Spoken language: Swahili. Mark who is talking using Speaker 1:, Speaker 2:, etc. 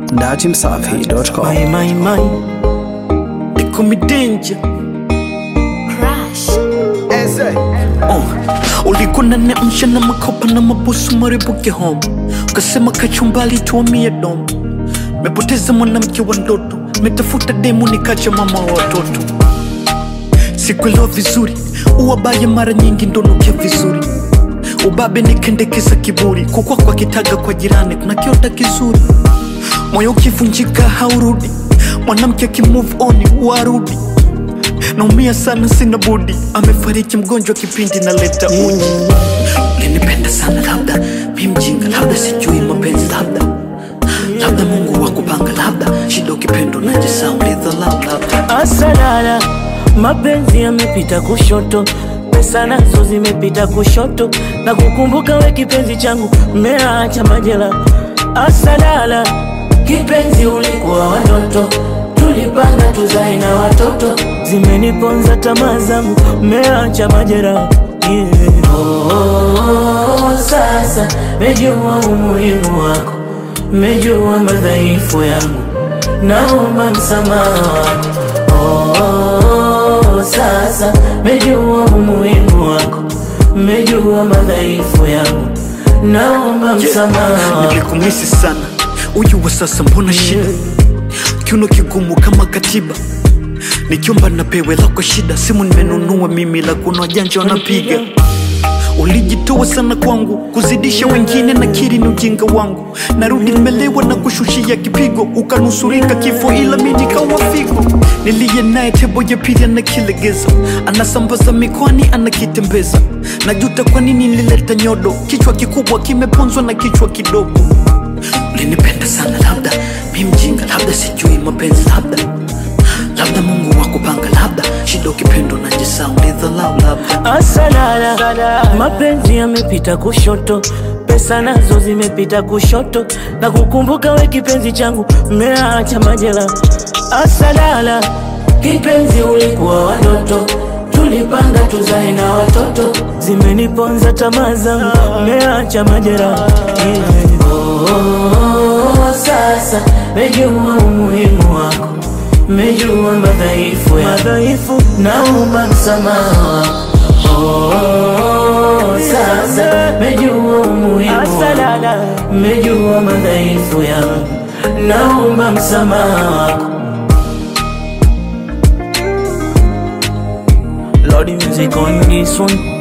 Speaker 1: datimsafi.com.
Speaker 2: My, my, my. They call me danger.
Speaker 3: Crash.
Speaker 2: Oh. Ulikuwa unaniamsha na makopa na mabusu maribuke home, ukasema kachumbali tuamie dom. Mepoteza mwanamke wa ndoto, metafuta demu nikacha mama wa watoto. Sikuelewa vizuri, uwabaya mara nyingi ndonukia vizuri. Ubabe nikendekeza kiburi, kukwa kwa kitaga kwa jirani kuna kiota kizuri. Moyo ukivunjika haurudi, mwanamke akimove on warudi naumia sana, sina budi. Amefariki mgonjwa kipindi naleta uji. Ulinipenda sana, labda mi mjinga, labda sijui mapenzi, labda labda Mungu wa kupanga, labda shida ukipendo najisahau, ulidhalau, labda
Speaker 4: Asalala, mapenzi yamepita kushoto, pesa nazo zimepita kushoto, na kukumbuka we kipenzi changu, mmeacha majela. Asalala, kipenzi ulikuwa watoto, tulipanga tuzae na watoto, zimeniponza tamaa zangu, mmeacha majera yeah. Oh, sasa mejua umuhimu wako, mejua madhaifu yangu, naomba msamaha wako. Oh, sasa mejua umuhimu wako, mejua madhaifu yangu, naomba msamaha wako.
Speaker 2: nilikumisi sana. Uyu wa sasa mbona shida, kiuno kigumu kama katiba nikiomba napewe la kwa shida, simu nimenunua mimi la kunwa janja wanapiga Ulijitoa sana kwangu kuzidisha wengine, na kiri ni ujinga wangu. Narudi nimelewa na kushushia kipigo, ukanusurika kifo, ila mi nikawa figo. Niliye naye tebo ya pili anakilegeza, anasambaza mikoani, anakitembeza. Najuta kwa nini nilileta nyodo, kichwa kikubwa kimeponzwa na kichwa kidogo. Ulinipenda sana, labda mi mjinga, labda sijui mapenzi, labda labda Mungu wa kupanga, labda shida ukipendo najisahau, ulidhalau, labda
Speaker 4: Asalala, mapenzi yamepita kushoto, pesa nazo zimepita kushoto, na kukumbuka we kipenzi changu, mmeacha majela. Asalala, kipenzi ulikuwa watoto, tulipanga tuzae na watoto, zimeniponza tamaa zangu, mmeacha majera yeah. Oh, sasa mejua umuhimu wako, mejua madhaifu ya madhaifu, naomba msamaha wako. Oh, sasa mejua umuhimu wako, mejua madhaifu yangu, naomba msamaha wako. Lord music on this one